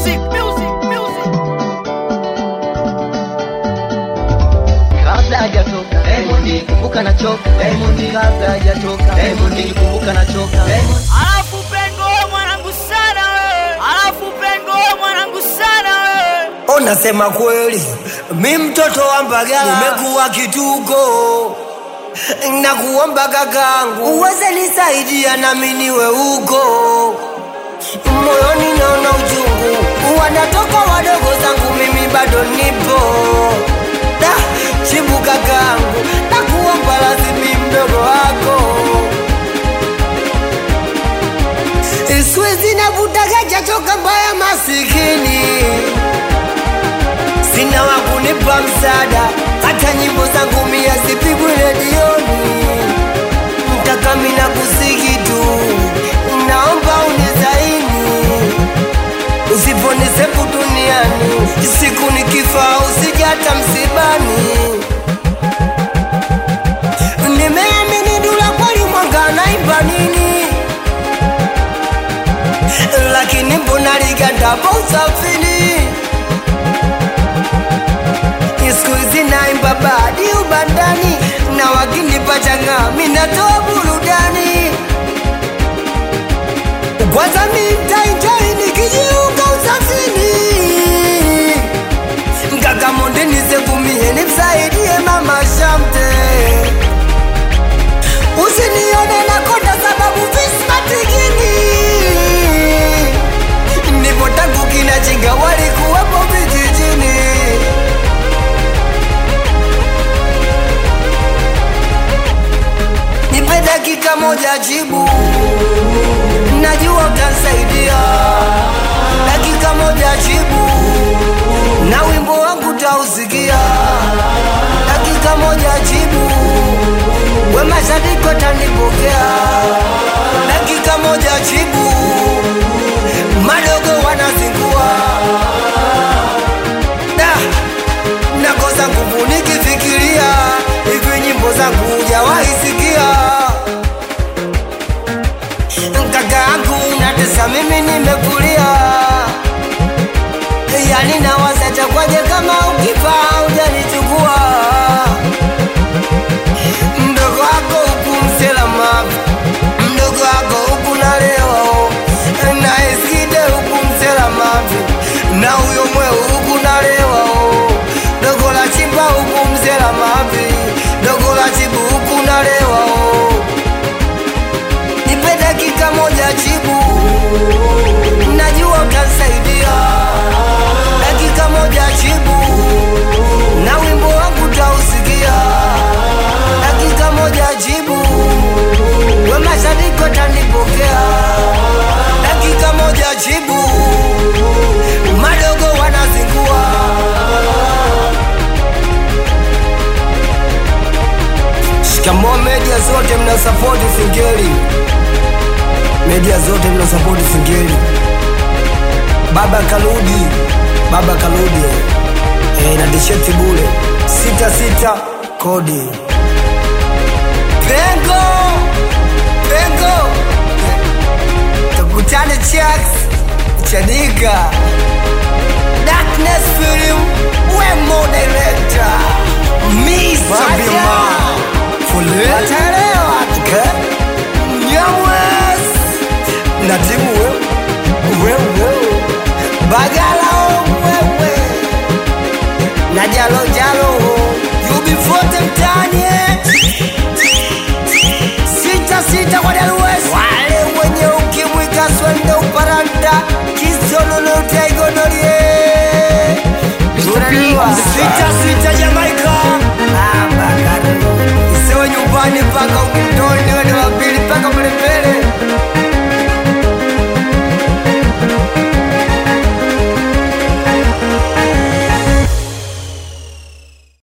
music, music, music. kabla hajatoka Diamond kumbuka na choka Diamond kabla hajatoka Diamond kumbuka na choka Diamond Alafu pengo wewe mwanangu sana wewe. Alafu pengo wewe mwanangu sana wewe. Unasema kweli, mi mtoto wa Mbagala nimekuwa kituko, nakuomba kakangu uweze nisaidia nami niwe huko. Moyoni naona uchungu, wanatoka wadogo zangu, mimi bado nipo. Da, chibu kakangu, nakuomba lazimi mdogo wako Siwezi navutaga chachoka mbaya masikini sina wa kunipa msaada, hata nyimbo zangu mia zipigwe redioni. Mtaka mina kusiki tu, naomba unizaini, usiponisefu duniani, siku nikifa usijata msibani. Nimeamini Dula kweli mwanga naimba nini, lakini mbona ligandapa usafiri siku hizi naimba badi ubandani na wakinipa changa minatoa burudani kwanza mintainjoi nikijiunga usafini mkakamondi nisevumie nimsaidie mama shamte usinione nakonda sababu vismatikini nipo tangu kinachinga walikuwepo vijijini nipe dakika moja jibu, najua utansaidia. Dakika moja jibu, na wimbo wangu tausikia. Dakika moja jibu, we mashabiki watanipokea. Dakika moja jibu, madogo wanazingua. Da, nakosa nguvu nikifikiria hivi nyimbo zangu hujawahi sikia kaka yangu natesa mimi nimekulia yani nawaza chakwaje kama ukifa hujanichukua mdogo wako huku mselama mdogo wako huku naleo na eskide huku mselama na huyo mweu huku nalewa dogo la chimba huku mzela mavi dogo la chibu huku nalewa nipe dakika moja chibu najua utansaidia dakika moja chibu na wimbo wangu tausikia dakika moja jibu we mashabiki watanipokea dakika moja jibu madogo wanazingua shikamoo media zote mnasapoti singeli media zote mnasapoti singeli baba kaludi baba kaludi e, na tisheti bule sita sita kodi pengo pengo tukutane chaks chanika darkness film wemo director Mr. Bima Fulani Ataelewa okay? Nyamwes na timu wemo